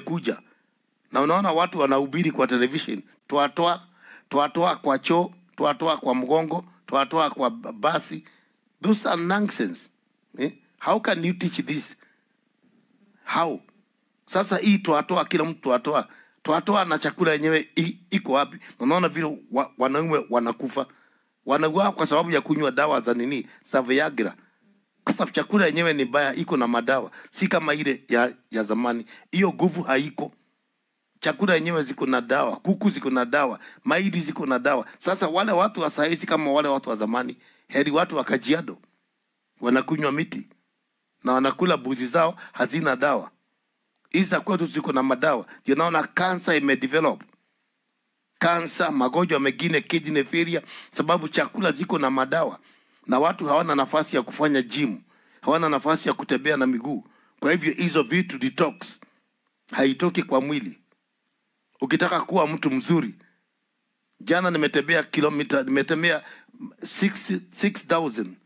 imekuja na unaona watu wanahubiri kwa television, twatoa twatoa kwa choo, twatoa kwa mgongo, twatoa kwa b- basi. Those are nonsense. Eh? How can you teach this? How? Sasa hii twatoa, kila mtu twatoa, twatoa na chakula yenyewe i- iko wapi? Unaona vile wa, wanaume wanakufa, wanauawa kwa sababu ya kunywa dawa za nini, za Viagra kwa sababu chakula yenyewe ni baya, iko na madawa, si kama ile ya, ya zamani. Hiyo nguvu haiko. Chakula yenyewe ziko na dawa, kuku ziko na dawa, maidi ziko na dawa. Sasa wale watu wa saizi kama wale watu wa zamani, heri watu wa Kajiado wanakunywa miti na wanakula buzi zao hazina dawa. Hizi za kwetu ziko na madawa, ndio naona kansa imedevelop kansa, magonjwa mengine, kidney failure, sababu chakula ziko na madawa na watu hawana nafasi ya kufanya gym, hawana nafasi ya kutembea na miguu. Kwa hivyo hizo vitu detox haitoki kwa mwili. Ukitaka kuwa mtu mzuri, jana nimetembea kilomita, nimetembea 6 6000